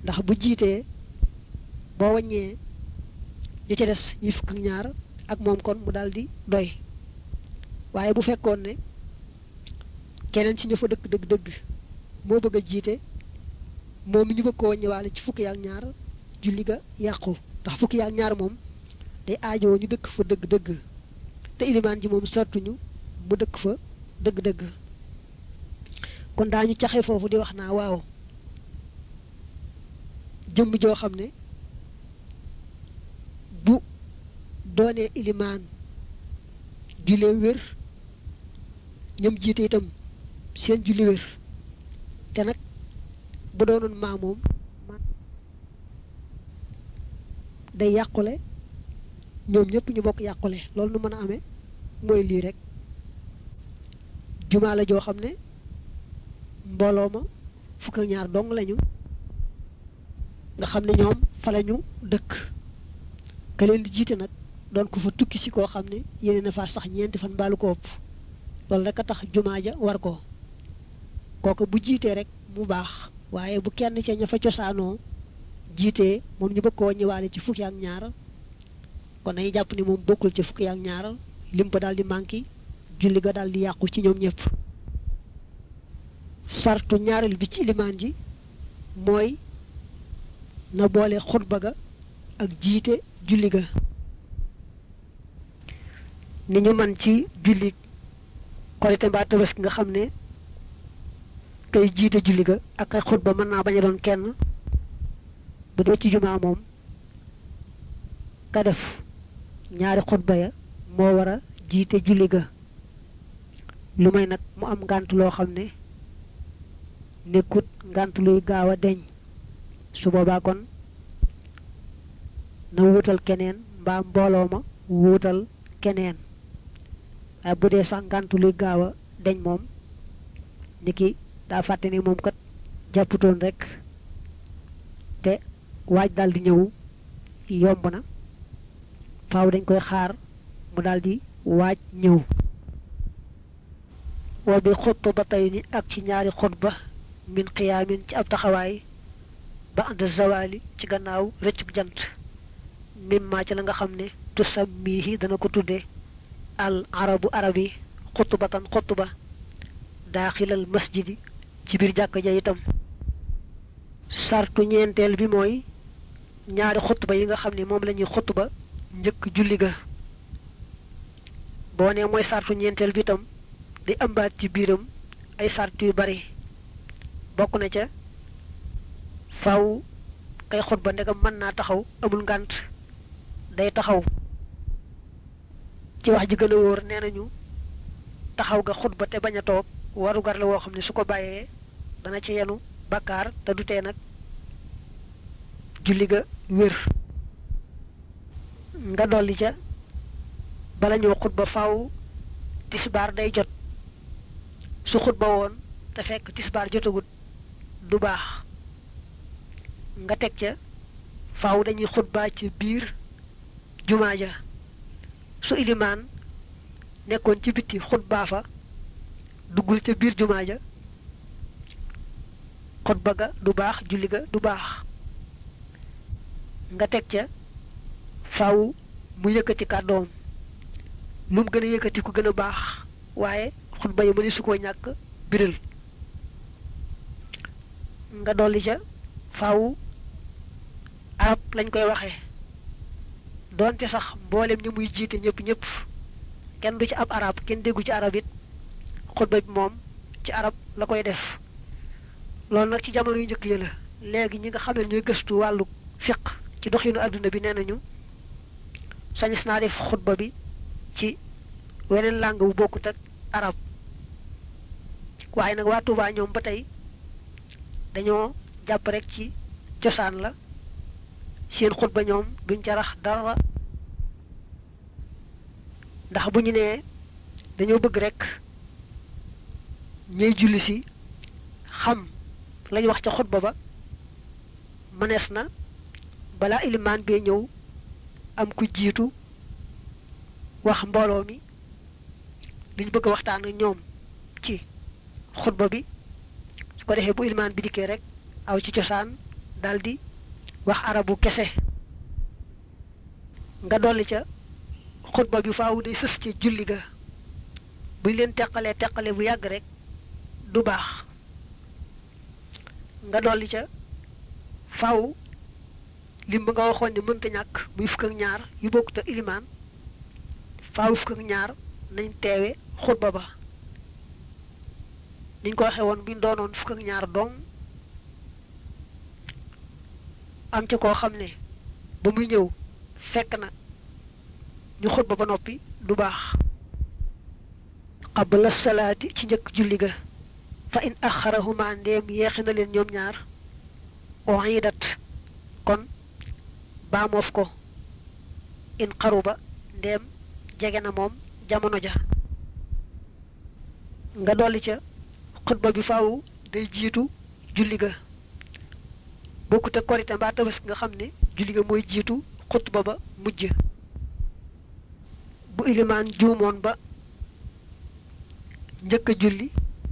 ndax bu jiitee boo wàññee ñi ca des ñuy fukk ak ñaar ak moom kon mu daal di doy waaye bu fekkoon ne keneen ci ña fa dëkk dëgg dëgg moo bëgg a jiite moom mi ñu bëgg koo wàññiwaale ci fukki ak ñaar julli ga yàqu ndax fukki ak ñaar moom day aajoo ñu dëkk fa dëgg dëgg te ilimaan ji moom sartuñu mu dëkk fa dëgg dëgg kon daañu caxe foofu di wax naa waaw jëmm joo xam ne bu doonee ilimaan jullee wér ñoom jiite itam seen julli wér te nag bu doonoon maa moom day yàqule ñoom ñëpp ñu bokk yàqule loolu nu mën a amee mooy lii rek jumaa la joo xam ne mbooloo ma fukk ak ñaar dong lañu nga xam ne ñoom fa lañu dëkk ka leen di jiite nag doon ko fa tukki si koo xam ne yéene na faa sax ñeenti fan baalu ko ëpp loolu rek a tax jumaa ja war ko kooku bu jiitee rek mu baax waaye bu kenn ca ña fa cosaanoo jiitee moom ñu bëgg koo ñëwaale ci fukki ak ñaar kon dañuy jàpp ni moom bokkul ci fukki ak ñaar lim ba daal di manqué julli ga daal di yàqu ci ñoom ñëpp sartu ñaareel bi ci ilimaan ji mooy na boole xutba ga ak jiite julli ga ni ñu man ci julli korite mbaa tabaski nga xam ne kay jiite julli ga ak ay xutba mën naa bañ a doon kenn bu dee ci jumaa moom ka def ñaari xutba ya moo war a jiite julli ga lu may nag mu am ngànt loo xam ne nekkut ngànt luy gaaw a deñ su boobaa kon na wuutal keneen mbaa mbooloo ma wuutal keneen waaye bu dee sax ngànt luy gaaw a deñ moom niki daa fàtte ni moom kat jàpputoon rek te waaj daal di ñëw yomb na faaw dañ koy xaar mu daal di waaj ñëw wa bi xutba tey ni ak ci ñaari xutba min xiyaamin ci ab taxawaay ba ànd zawali ci gannaaw rëccub jant mimma ci la nga xam ne tusammihi dana ko tudde al arabu arab yi xutbatan xutba daaxilal masjidi ci biir jàkka ja itam sartu ñeenteel bi mooy ñaari xutba yi nga xam ne moom la ñuy xutba njëkk julli ga boo nee mooy sartu ñeenteel bi itam di ëmbaat ci biiram ay sart yu bari bokk na ca faw kay xutba ndegam mën naa taxaw amul ngànt day taxaw ci wax ji gën a wóor nee nañu taxaw ga xutba te bañ a toog warugar la woo xam ne su ko bàyyee dana ci yenu bakkaar te du tee nag julli ga wér nga dolli ca bala ñoo xutba faw tisbaar day jot su xutba woon te fekk tisbaar jotagut du baax nga teg ca faaw dañuy xutbaa ci biir jumaa ja su ilimaan nekkoon ci bitti xutbaa fa duggul ca biir jumaa ja xutba ga du baax julli ga du baax nga teg ca faaw mu yëkkati kàddoom lu mu gën a yëkkati ku gën a baax waaye xutba yi mëni su koo ñàkk biral nga dolli ca faaw arab lañ koy waxee doonte sax mboolem ñi muy jiite ñëpp ñëpp kenn du ci ab arab kenn déggu ci arab it xutba bi moom ci arab la koy def loolu nag ci jamono yu njëkk yi la léegi ñi nga xam ne ñooy gëstu wàllu fiq ci doxinu àdduna bi nee nañu sañis naa def xutba bi ci weneen langue bu bokkut ak arab waaye nag waa Tuubaa ñoom ba tey dañoo jàpp rek ci cosaan la seen xutba ñoom duñ ca rax dara ndax bu ñu nee dañoo bëgg rek ñuy julli si xam lañ wax ca xutba ba mënees na balaa ilimaan bee ñëw am ku jiitu wax mbooloo mi liñ bëgg a waxtaan ak ñoom ci xutba bi su ko defee bu ilimaan bi dikkee rek aw ci cosaan daldi wax arabu kese nga dolli ca xutba bi faawu day sës ci julli ga buñ leen teqalee teqale bu yàgg rek du baax nga dolli ca faaw lim ba nga waxoon ne mënta ñàkk muy fukk ak ñaar yu bokkut ak ilimaan faaw fukk ak ñaar nañ teewe xutba ba niñ ko waxee woon buñ doonoon fukk ak ñaar dong am ca koo xam ne ba muy ñëw fekk na ñu xutba ba noppi du baax qabla salaati ci njëkk julli ga fa in axarahuma ndeem yeexi na leen ñoom ñaar oidat kon baamoof ko in xaruba ndeem jege na moom jamono ja nga dolli ca xutba bi faaw day jiitu julli ga bokkut ak korite mbaa tabaski nga xam ne julli ga mooy jiitu xutba ba mujj bu ilimaan juumoon ba njëkk a julli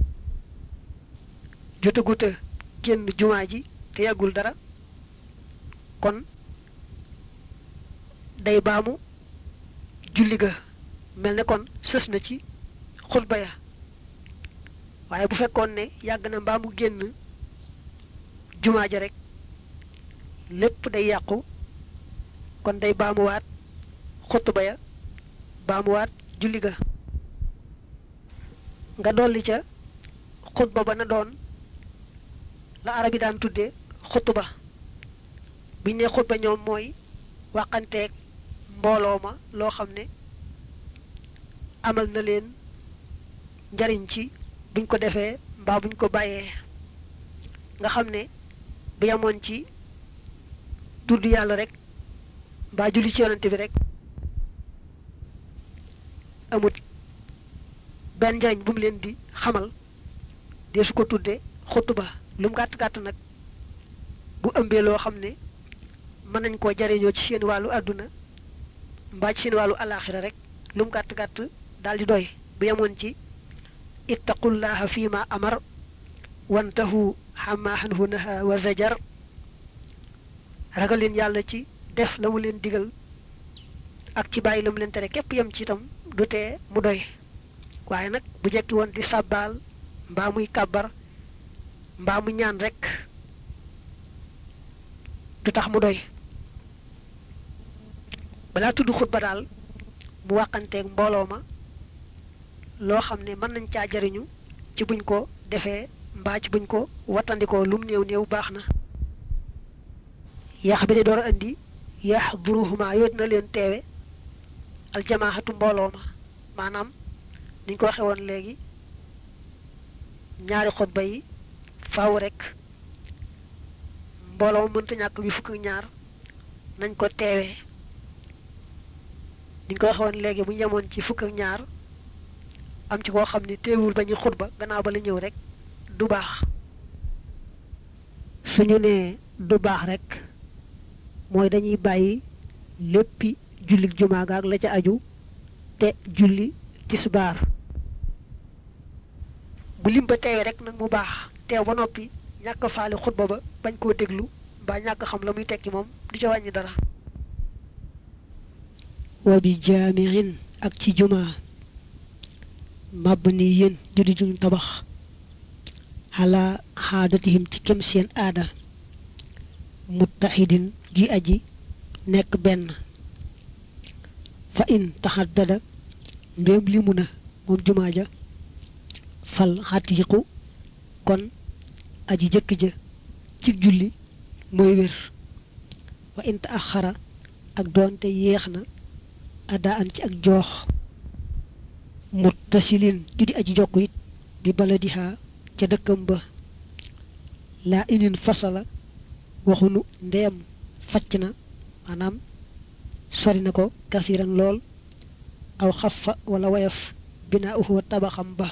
jotaguta génn jumaa ji te yàggul dara kon day baamu julli ga mel ne kon sës na ci xutba ya waaye bu fekkoon ne yàgg na mbaa mu génn jumaa ja rek lépp day yàqu kon day baamuwaat xutba ya baamuwaat julli ga nga dolli ca xutba ba na doon la arab yi daan tudde xutba biñ ne xutba ñoom mooy waxanteeg mbooloo ma loo xam ne amal na leen njariñ ci buñ ko defee mbaa buñ ko bàyyee nga xam ne bu yemoon ci tudd yàlla rek mbaa julli ci yonante bi rek amut benn njariñ bu mu leen di xamal dee su ko tudde xutba lu mu gàtt gàtt nag bu ëmbee loo xam ne mën nañ koo jariñoo ci seen wàllu àdduna mbaa ci seen wàllu alaaxira rek lu mu gàtt gàtt daal di doy bu yemoon ci ittaqullaha fi ma amar wantahu xamma xanhu naha wa zajar ragal leen yàlla ci def la mu leen digal ak ci bàyyi la mu leen tere képp yem ci itam du tee mu doy waaye nag bu jekki woon di sàbbaal mbaa muy kàbbar mbaa mu ñaan rek du tax mu doy balaa tudd xutba daal mu wàqanteeg mbooloo ma loo xam ne mën nañ caa jariñu ci buñ ko defee mbaa ci buñ ko wattandikoo lum néew néew baax na yax bi di door a indi yax duruhuma yoot na leen teewe aljamaaxatu mbooloo ma maanaam niñ ko waxe woon léegi ñaari xutba yi faaw rek mbooloo ma mënta ñàkk bi fukk ak ñaar nañ ko teewee niñ ko waxe woon léegi bu ñu yemoon ci fukk ak ñaar am ci koo xam ne teewul ba ñu xutba gannaaw ba la ñëw rek du baax suñu nee du baax rek mooy dañuy bàyyi léppi julli jumaa ga ak la ca aju te julli tisbaar bu lim ba teewee rek nag mu baax teew ba noppi ñàkk faale xutba ba bañ koo déglu mbaa ñàkk xam la muy tekki moom du ca wàññi dara wa bi jaamiin ak ci jumaa mabniyin judi juñ tabax xalaa xaadatihim ci kem seen aada muttaxidin ji aji nekk benn fa in taxaddada ndéem limu na moom jumaa ja fal xatiiqu kon aji jëkk ja ci julli mooy wér wa in taaxara ak doonte yeex na ada an ci ak joox muttasilin judi aji jokk it bi baladiha ca dëkkam ba laa inin fasala waxunu ndeem facc na maanaam sori na ko kasiran lool aw xafa wala wayaf binaa uxoo tabaxam ba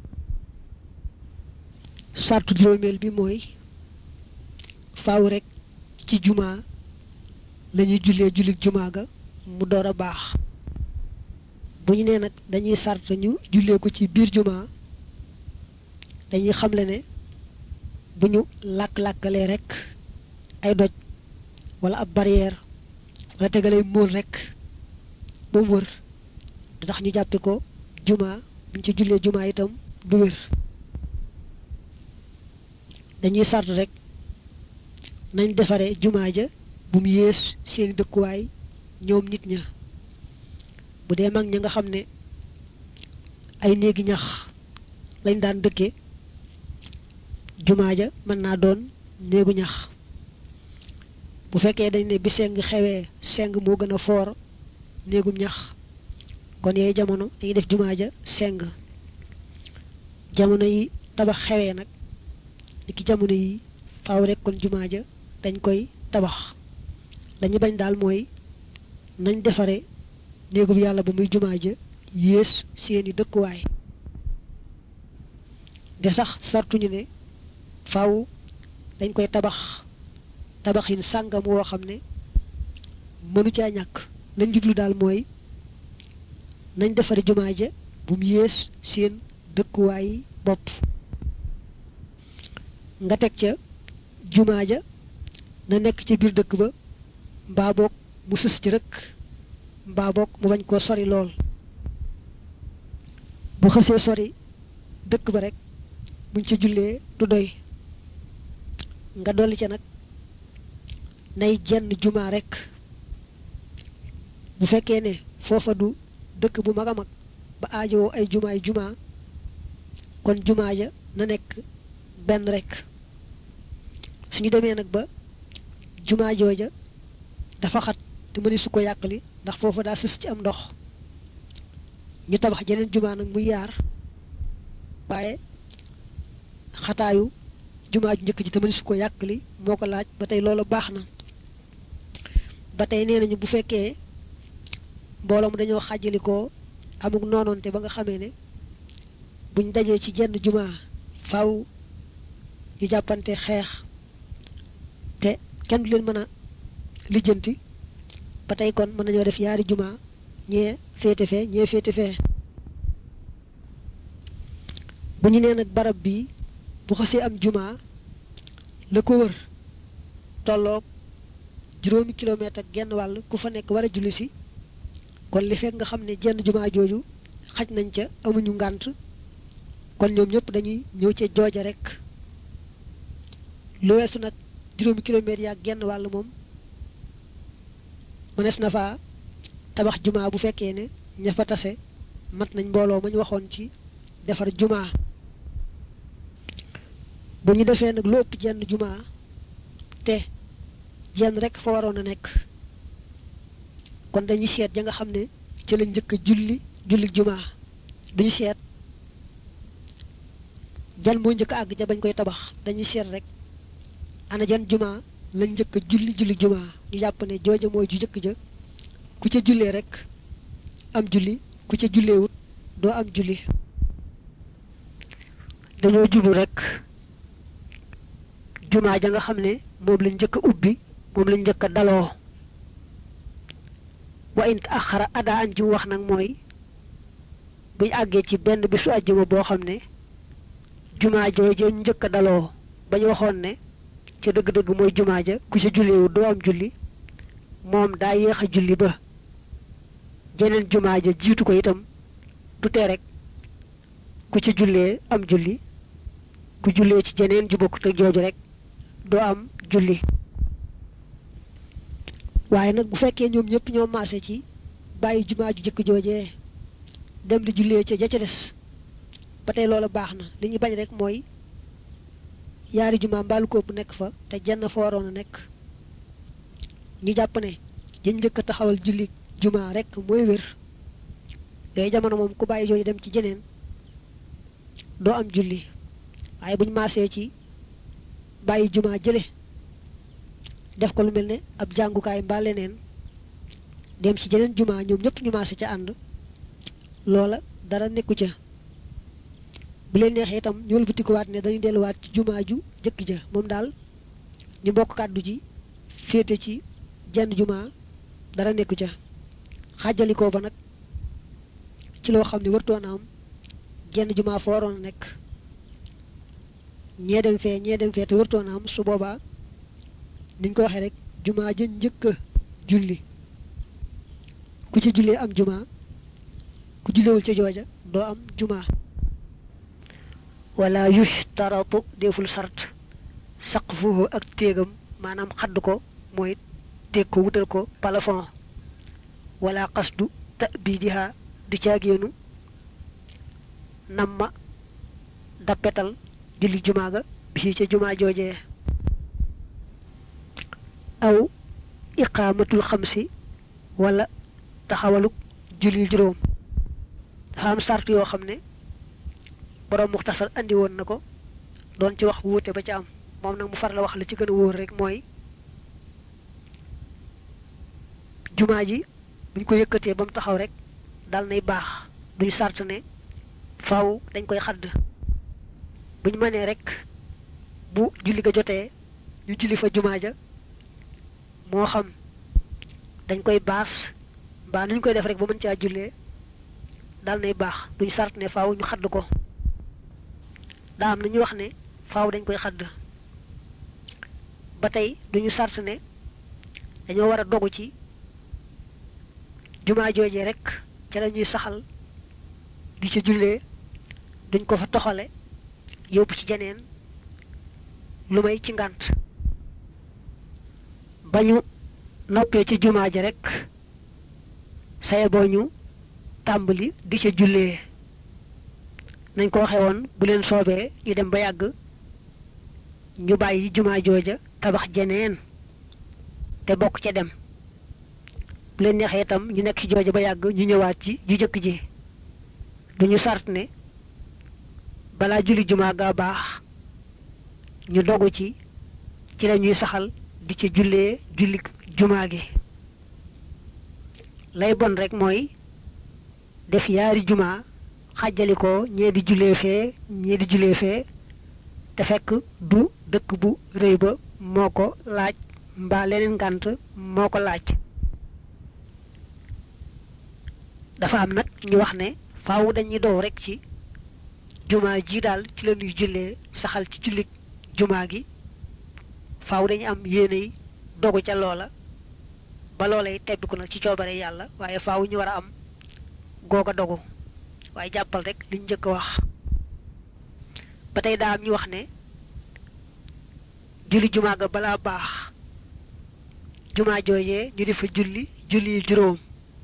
sartu juróomeel bi mooy faaw rek ci jumaa lañuy jullee jullit jumaa ga mu door a baax bu ñu nee nag dañuy sart ñu jullee ko ci biir jumaa dañuy xamle ne bu ñu làkk-làkkalee rek ay doj wala ab barrière wala tegalay móol rek ba mu wër du tax ñu jàppe ko juma buñ ci jullee juma itam du wér dañuy sart rek nañ defare juma ja bu mu yées seeni dëkkuwaay ñoom nit ña bu dee mag ña nga xam ne ay néegi ñax lañ daan dëkke jumaa ja mën naa doon néegu ñax bu fekkee dañ ne bi seng xewee seng moo gën a foor néegum ñax kon yooyu jamono dañuy def jumaa ja seng jamono yi tabax xewee nag ni ki jamono yi faaw rek kon jumaa ja dañ koy tabax lañu bañ daal mooy nañ defare néegum yàlla ba muy jumaa ja yées seeni dëkkuwaay de sax sartuñu ne faaw dañ koy tabax tabaxin sàngam woo xam ne mënu caa ñàkk lañ jublu daal mooy nañ defare jumaa ja bu mu yées seen dëkkuwaay bopp nga teg ca jumaa ja na nekk ci biir dëkk ba mbaa boog mu sës ci rek mbaa boog mu bañ koo sori lool bu xësee sori dëkk ba rek buñ ca jullee du doy nga dolli ca nag nay jenn jumaa rek bu fekkee ne foofa du dëkk bu mag a mag ba aajowoo ay jumaay jumaa kon jumaa ja na nekk benn rek suñu demee nag ba jumaa jooja dafa xat te mëni su ko yàqali ndax foofa daa sës ci am ndox ñu tabax jeneen jumaa nag muy yaar waaye xataayu jumaa ju njëkk ji te mëni su ko yàqali moo ko laaj ba tey loolu baax na ba tey nee nañu bu fekkee mbooloo mu dañoo xàjjalikoo amuk noonoonte ba nga xamee ne buñ dajee ci jenn jumaa faw ñu jàppante xeex te kenn du leen mën a lijjanti ba tey kon mën nañoo def yaari jumaa ñee féete fee ñee féete fee bu ñu nee nag barab bi bu xasee am jumaa la ko wër tolloog juróomi kilomètre ak genn wàll ku fa nekk war a julli si kon li fekk nga xam ne jenn jumaa jooju xaj nañ ca amuñu ngànt kon ñoom ñëpp dañuy ñëw ca jooja rek lu weesu nag juróomi kilomètres yaak genn wàll moom mënees na faa tabax jumaa bu fekkee ne ña fa tase mat nañ mbooloo ma ñu waxoon ci defar jumaa bu ñu defee nag lu ëpp jenn jumaa te jenn rek fa waroon a nekk kon dañuy seet ja nga xam ne ci la njëkk julli julli jumaa duñu seet jan moo njëkk àgg ja bañ koy tabax dañuy seet rek ana jan jumaa la njëkk julli julli jumaa ñu jàpp ne jooja mooy ju njëkk ja ku ca jullee rek am julli ku ca julleewut doo am julli dañoo jublu rek jumaa ja nga xam ne moom lañ njëkk a ubbi moom lañ njëkk a daloo wa int axara ada an ji wax nag mooy buñ àggee ci benn bisu àjjuma boo xam ne jumaa jooje njëkk a daloo bañ waxoon ne ca dëgg-dëgg mooy jumaa ja ku ca julleewu doo am julli moom daa yéex a julli ba jeneen jumaa ja jiitu ko itam du tee rek ku ca jullee am julli ku jullee ci jeneen ju bokkut ak jooju rek doo am julli waaye nag bu fekkee ñoom ñëpp ñoo maase ci bàyyi jumaa ju jëkk joojee dem di jullee ca ja ca des ba tey loola baax na li ñu bañ rek mooy yaari jumaa mbaalu ko bu nekk fa te jenn fa waroon a nekk ñu jàpp ne jën njëkk a taxawal julli jumaa rek mooy wér yooyu jamono moom ku bàyyi jooju dem ci jeneen doo am julli waaye buñ maasee ci bàyyi jumaa jële def ko lu mel ne ab jàngukaay mbaa leneen dem ci jeneen jumaa ñoom ñëpp ñu maase ca ànd loola dara nekku ca bu leen neexee itam ñu wëlbatikuwaat ne dañuy delluwaat ci jumaa ju jëkk ja moom daal ñu bokk kàddu ji féete ci jenn jumaa dara nekku ca xàjjalikoo ba nag ci loo xam ne wartoon am jenn jumaa fa waroon a nekk ñee dem fee ñee dem fee te wartoon am su boobaa niñ ko waxee rek jumaa ja njëkk a julli ku ci jullee am jumaa ku jullewul ca jooja doo am jumaa wala yushtaratu deful sart saqfuhu ak téegam maanaam xadd ko mooy téeg ko wutal ko plafond wala qasdu ta'bidiha du caagéenu namma dappetal julli jumaa ga bii ca jumaa joojee aw iqaamatul xamsi wala taxawaluk julli juróom dafa am sart yoo xam ne borom muxtasar andi woon na ko doon ci wax wuute ba ca am moom nag mu far la wax la ci gën a wóor rek mooy jumaa ji buñ ko yëkkatee ba mu taxaw rek dal nay baax duñ sart ne faaw dañ koy xadd buñ mënee rek bu julli ga jotee ñu julli fa jumaa ja moo xam dañ koy baas mbaa nuñ koy def rek ba mën caa jullee dal nay baax duñ sart ne faaw ñu xadd ko daa am na ñu wax ne faaw dañ koy xadd ba tey duñu sart ne dañoo war a dogu ci jumaa joojee rek ca la ñuy saxal di ca jullee duñ ko fa toxale yóbbu ci jeneen lu may ci ngànt ba ñu noppee ci jumaa ja rek saye boo ñu tàmbali di ca jullee nañ ko waxee woon bu leen soobee ñu dem ba yàgg ñu bàyyi jumaa jooja tabax jeneen te bokk ca dem bu leen neexee itam ñu nekk ci jooja ba yàgg ñu ñëwaat ci ju jëkk ji duñu sart ne balaa julli jumaa gaa baax ñu dogu ci ci la ñuy saxal di ci jullee julli jumaa gi lay bon rek mooy def yaari jumaa xàjjali ko ñee di jullee fee ñee di jullee fee te fekk du dëkk bu rëy ba moo ko laaj mbaa leneen ngànt moo ko laaj dafa am nag ñu wax ne faaw dañuy dow rek ci jumaa ji daal ci la ñuy jullee saxal ci jullit jumaa gi faaw dañu am yéene yi dogu ca loola ba loola yi tebbiku nag ci coobare yàlla waaye faaw ñu war a am googa dogu waaye jàppal rek liñ njëkk wax ba tey daa am ñu wax ne julli jumaa ga balaa baax jumaa joojee ñu di fa julli julli juróom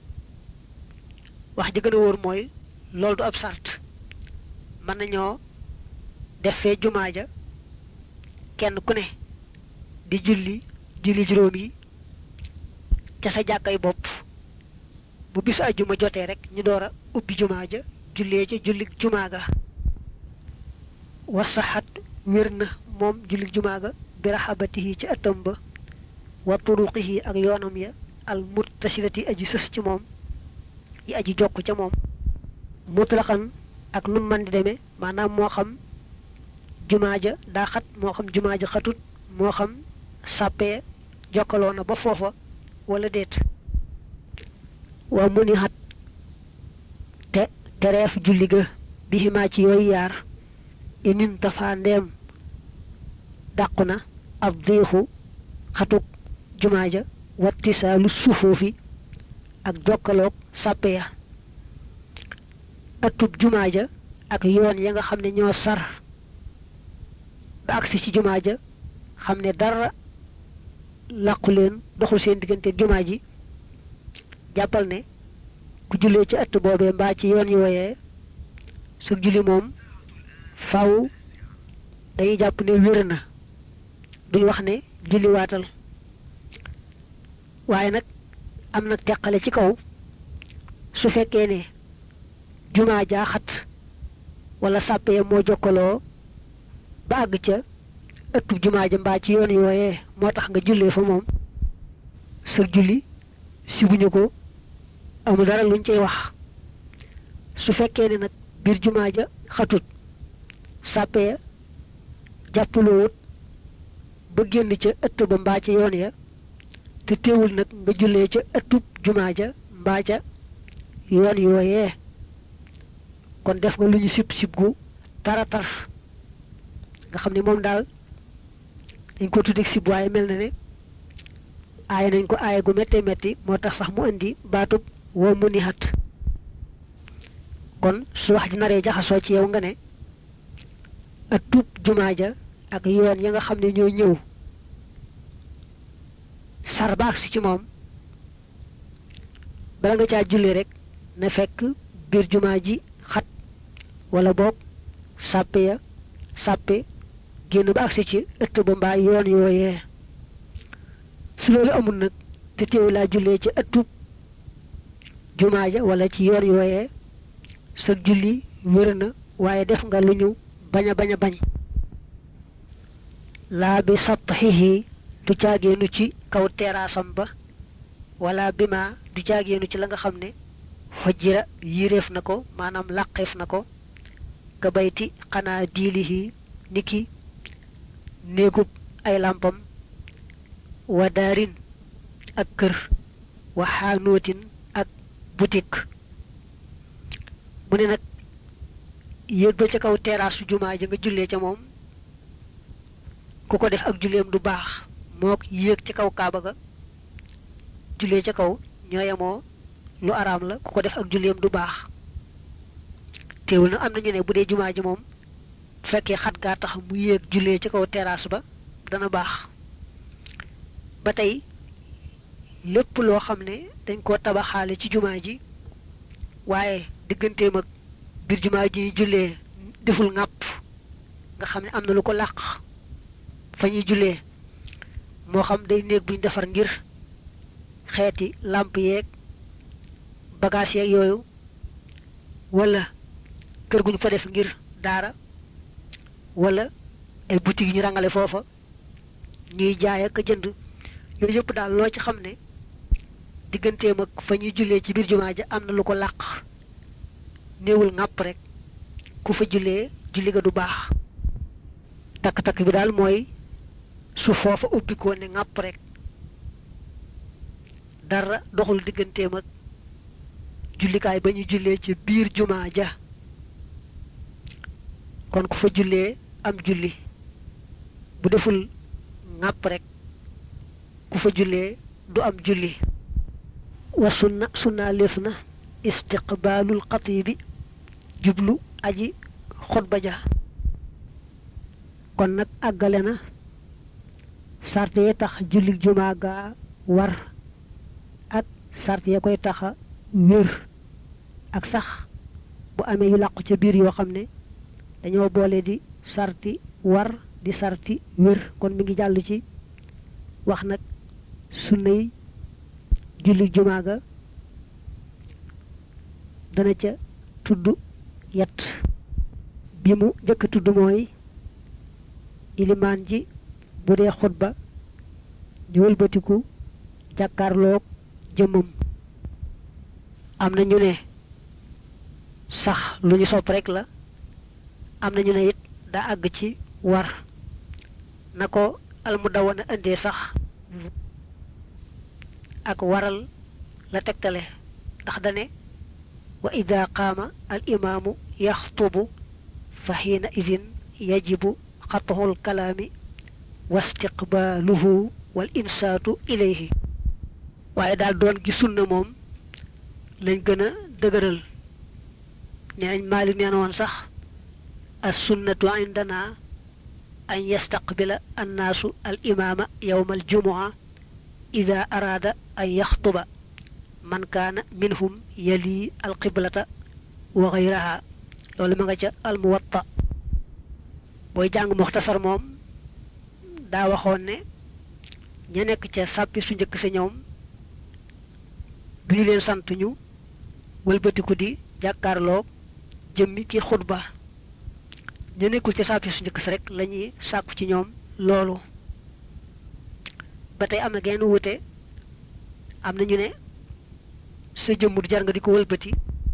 wax ji gën a wóor mooy loolu du ab sart mën nañoo def fee jumaa ja kenn ku ne di julli julli juróom yi ca sa jàkkay bopp bu bisu ajjuma jotee rek ñu door a ubbi jumaa ja jullee ca julli jumaa ga war saxat wér na moom julli jumaa ga bi raxabatihi ci ëttam ba wa turuqihi ak yoonam ya al muttasilati aji sës ci moom yi aji jokk ca moom mutlaqan ak nu man di demee maanaam moo xam jumaa ja daa xat moo xam jumaa ja xatut moo xam sàppee jokkaloo na ba foofa wala déet waa mu ni xat te tereef julli ga bi ximaa ci yooyu yaar inin dafa ndeem dàqu na ab diixu xatuk jumaa ja wattisaalu sufuufi ak jokkaloog sàppe ya ëttub jumaa ja ak yoon ya nga xam ne ñoo sar ba agsi ci jumaa ja xam ne dara làqu leen doxul seen diggante jumaa ji jàppal ne ku jullee ci ëtt boobee mbaa ci yoon yooyee su julli moom faw dañuy jàpp ne wér na duñ wax ne julli waatal waaye nag am nag teqale ci kaw su fekkee ne jumaa jaaxat wala sàppe ya moo jokkaloo ba àgg ca ëttub jumaa ja mbaa ci yoon yooyee moo tax nga jullee fa moom sa julli sibuñu ko amul dara luñ cey wax su fekkee ne nag biir jumaa ja xatut sàppe ya jàppaloowut ba génn ca ëtt ba mbaa ca yoon ya te teewul nag nga jullee ca ëttub jumaa ja mbaa ca yoon yooyee kon def nga lu ñu sib sib gu tara tar nga xam ne moom daal dañ ko tuddeeg sib waaye mel na ne aay nañ ko aay gu métte métti moo tax sax mu indi baatub woo mu ni xat kon su wax ji naree jaxasoo ci yow nga ne ak tuub jumaa ja ak yoon ya nga xam ne ñoo ñëw sar baax si ci moom bala nga caa julli rek na fekk biir jumaa ji xat wala boog sàppe ya sàppe génn ba agsi ci ëtt ba mbaa yoon yooyee su loolu amul nag te teewu laa jullee ci ëttub jumaa ja wala ci yoon yooyee sa julli wér na waaye def nga lu ñu bañ a bañ a bañ laa bi satxihi du caageenu ci kaw teraasam ba wala bi ma du caageenu ci la nga xam ne xojjira yiréef na ko maanaam làqeef na ko ka bayti xanaa diilihi niki néegub ay làmpam wa daarin ak kër wa xaanootin ak boutique mu ne nag yéeg ba ca kaw teraasu jumaa ja nga jullee ca moom ku ko def ak julleem du baax mook yéeg ca kaw kaaba ga jullee ca kaw ñooyamoo lu araam la ku ko def ak julleem du baax teewul nag am na ñu ne bu dee jumaa ji moom bu fekkee xat gaa tax mu yéeg jullee ca kaw terrasse ba dana baax ba tey lépp loo xam ne dañ koo tabaxaale ci jumaa ji waaye digganteem ak biir jumaa ji jullee deful ŋàpp nga xam ne am na lu ko làq fa ñuy jullee moo xam day néeg buñ defar ngir xeeti làmp yeeg bagage yeeg yooyu wala kër guñ fa def ngir daara wala ay boutique yu ñu rangale foofa ñuy jaay ak jënd yooyu yëpp daal loo ci xam ne digganteem ak fa ñuy jullee ci biir jumaa ja am na lu ko làq néewul ŋàpp rek ku fa jullee julli ga du baax takk-takk bi daal mooy su foofa ubbikoo ne ŋàpp rek dara doxul digganteem ak jullikaay ba ñu jullee ci biir jumaa ja kon ku fa jullee am julli bu deful ŋàpp rek ku fa jullee du am julli wa sunna sunna léef na istiqbaalul xatiibi jublu aji xutba ja kon nag àggale na sart yee tax julli jumaa gaa war ak sart ya koy taxa wér ak sax bu amee yu làqu ca biir yoo xam ne dañoo boole di sarti war di sarti wér kon mi ngi jàll ci wax nag sunnay julli jumaa ga dana ca tudd yet bi mu njëkk tudd mooy ilimaan ji bu dee xutba di wëlbatiku jàkkaarloog jëmmam am na ñu ne sax lu ñu sopp rek la am na ñu ne it daa àgg ci war na ko almudawana indee sax ak waral la tegtale ndax dane wa ida qaama al imaamu yaxtubu fa xiina idin yajibu xatuxul kalaami wa istiqbaaluhu wal insaatu ilayhi waaye daal doon gi sunna moom lañ gën a dëgëral nee nañ maalik nee na woon sax as sunnatu indana an yastaqbila annaasu al imaama yowma al jumua ida araada an yaxtuba man kaana minhum yali al qiblata wa gayraha loolu ma nga ca al muwatta booy jàng muxtasar moom daa waxoon ne ña nekk ca sàppi su njëkk sa ñoom duñu leen sant ñu wëlbatiku di jàkkaarloog jëmmi ki xutba ña nekkul ca sàppi su njëkk sa rek la ñuy sàkku ci ñoom loolu ba tey am na genn wute am na ñu ne sa jëmm du jar nga di ko wëlbati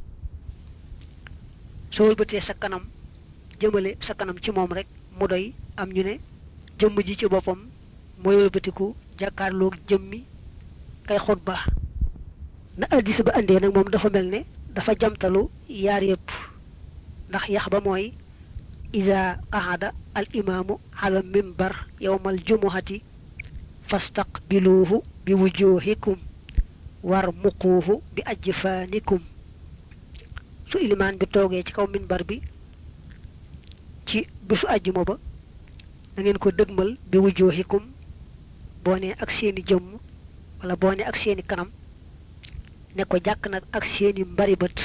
soo wëlbatee sa kanam jëmale sa kanam ci moom rek mu doy am ñu ne jëmm ji ci boppam mooy wëlbatiku jàkkaarloog jëmmi kay xutba na addis ba andee nag moom dafa mel ne dafa jamtalu yaar yëpp ndax yax ba mooy ida qaxada al imaamu ala mimbar yowmal jumuhati fastaqbiluuhu bi wujuhikum war muquuhu bi ajfaanikum su ilimaan bi toogee ci kaw minbar bi ci bisu àjjuma ba da ngeen ko dëgmal bi wujuhikum boo nee ak seeni jëmm wala boo nee ak seeni kanam ne ko jàkk nag ak seeni mbari bët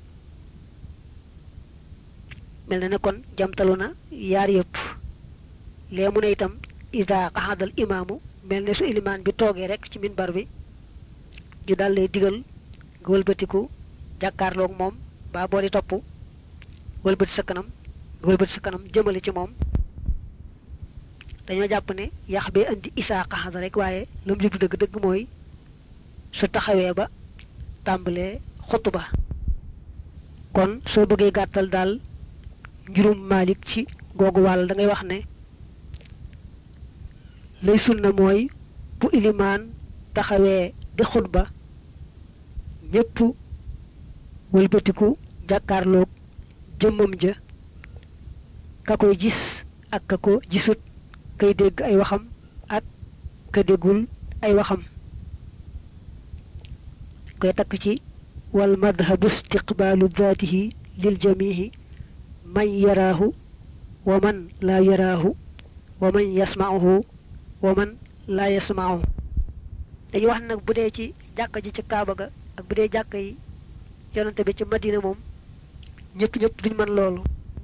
mel na ne kon jamtalu na yaar yëpp lee mu ne itam ida qaxadal imaamu mel ne su ilimaan bi toogee rek ci minbar bi ñu dal lay digal nga wëlbatiku jàkkaarloog moom baa boo di topp wëlbati sa kanam nga wëlbati sa kanam jëmale ci moom dañoo jàpp ne yax bee indi isaa qaxada rek waaye lu mu jublu dëgg-dëgg mooy su taxawee ba tàmbalee xutba kon soo bëggee gàttal daal njurum Malik ci googu wàll da ngay wax ne lay sunna mooy bu ilimaan taxawee di xutba ñépp wëlbatiku jàkkaarloog jëmmam ja ka koy gis ak ka ko gisut kay dégg ay waxam ak ka déggul ay waxam koy takk ci wal madhabu istiqbaalu daatihi lil jamihi man yaraahu wa man laa yaraahu wa man yasmaahu wa man laa yasmaahu dañuy wax nag bu dee ci jàkka ji ci kaaba ga ak bu dee jàkka yi yonante bi ci madina moom ñëpp ñëpp duñ mën loolu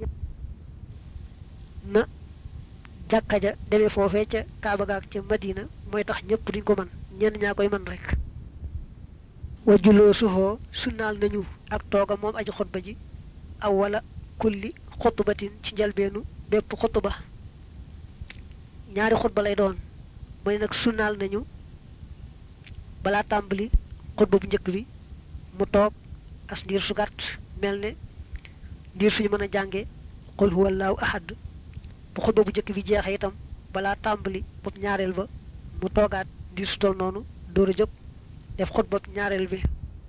na jàkka ja demee foofee ca kaaba ga ak ca madina mooy tax ñëpp duñ ko mën ñenn ñaa koy mën rek wajuloo suxoo sunnaal nañu ak tooga moom aji xutba ji aw wala kulli xutbatin ci njalbeenu bépp xutba ñaari xutba lay doon mu ne nag sunnaal nañu balaa tàmbali xutba bu njëkk bi mu toog as ndiir su gàtt mel ne ndiir suñu mën a jànge qul huwa allahu ahad bu xutba bu njëkk bi jeexee itam balaa tàmbali bopp ñaareel ba mu toogaat ndiir su tol noonu door a jóg def xutba ñaareel bi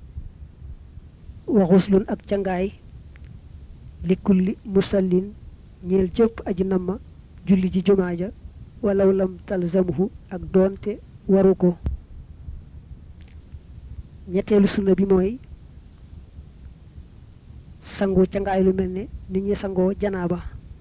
wa xuslun ak cangaay li kulli musallin ñeel jëpp aji namma julli ji jumaa ja walaw lam talzamhu ak doonte waru ko ñetteelu sunna bi mooy sangu cangaay lu mel ne nit ñi sangoo janaaba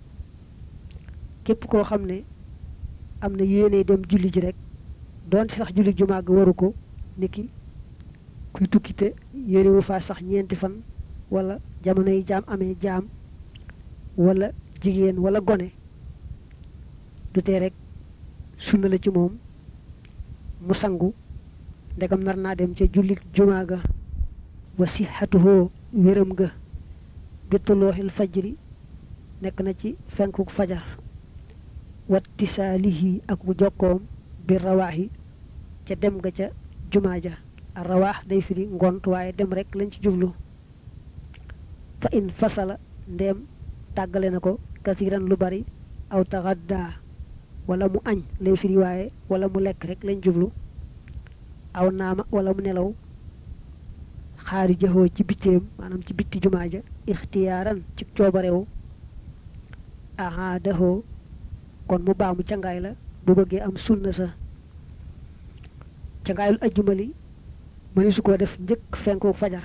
képp koo xam ne am na yéene dem julli ji rek doonte sax julli jumaa ga waru ko niki kuy tukkite yéene wu faa sax ñeenti fan wala jamono yi jaam amee jaam wala jigéen wala gone du tee rek sunna la ci moom mu sangu ndegam nar naa dem ca jullit jumaa ga wa sixatuhoo wéram ga bitulooxil fajri nekk na ci fenkuk fajar wattisaalihi ak bu jokkoom bi rawaaxi ca dem ga ca jumaa ja a rawaax day firi ngont waaye dem rek lañ ci jublu fa in fasala ndeem tàggale na ko kasiran lu bari aw taxaddaa wala mu añ lay firi waaye wala mu lekk rek lañ jublu aw naama wala mu nelaw xaari jëxoo ci bitteem maanaam ci bitti jumaa ja ixtiyaaran ci coobarewu ahaadahoo kon mu baamu cangaay la bu bëggee am sunna sa cangaayul ajjumali mëni su ko def njëkk fenku fajar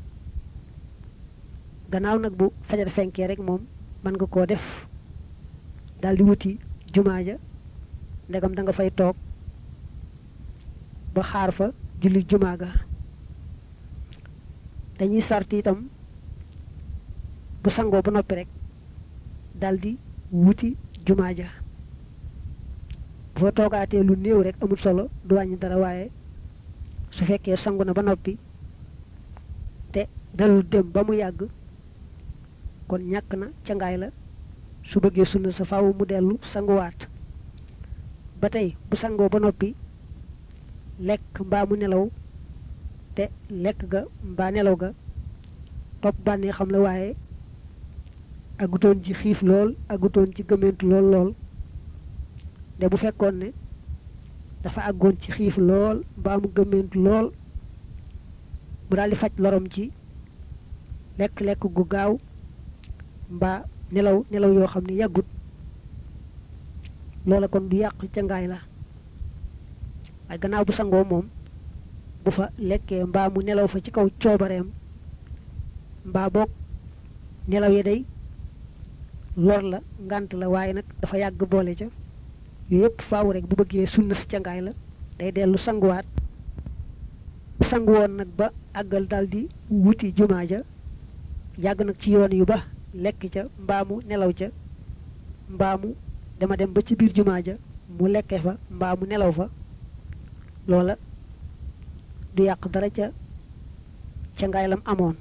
gannaaw nag bu fajar fenkee rek moom mën nga koo def daldi wuti jumaa ja ndegam da nga fay toog ba xaar fa julli jumaa ga dañuy sart itam bu sangoo ba noppi rek daldi wuti jumaa ja boo toogaatee lu néew rek amul solo du wàññi dara waaye su fekkee sangu na ba noppi te dalul dem ba mu yàgg kon ñàkk na ca ngaay la su bëggee sunna sa faaw mu dellu sanguwaat ba tey bu sangoo ba noppi lekk mbaa mu nelaw te lekk ga mbaa nelaw ga topp bànnee xam la waaye agutoon ci xiif lool agutoon ci gëmentu lool lool de bu fekkoon ne dafa àggoon ci xiif lool mbaa mu gëmentu lool mu daal di faj lorom ci lekk-lekk gu gaaw mbaa nelaw nelaw yoo xam ne yàggut loola kon du yàq ca ngaay la waaye gannaaw bu sangoo moom bu fa lekkee mbaa mu nelaw fa ci kaw coobareem mbaa boog nelaw yi day lor la ngant la waaye nag dafa yàgg boole ca yooyu yëpp faaw rek bu bëggee sunna si cangaay la day dellu sanguwaat sangu woon nag ba àggal daldi wuti jumaa ja yàgg nag ci yoon yu ba lekk ca mbaa mu nelaw ca mbaa mu dama dem ba ci biir jumaa ja mu lekke fa mbaa mu nelaw fa loola du yàq dara ca cangaay lam amoon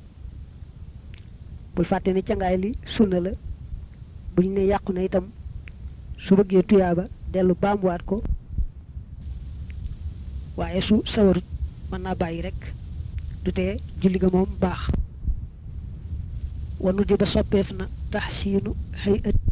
bul fàtte ni cangaay li sunna la bu ñu ne yàqu na itam su bëggee tuyaaba dellu baamuwaat ko waaye su sawarut mën naa bàyyi rek du tee julli ga moom baax wanu di ba soppeef na tax siinu xëy ët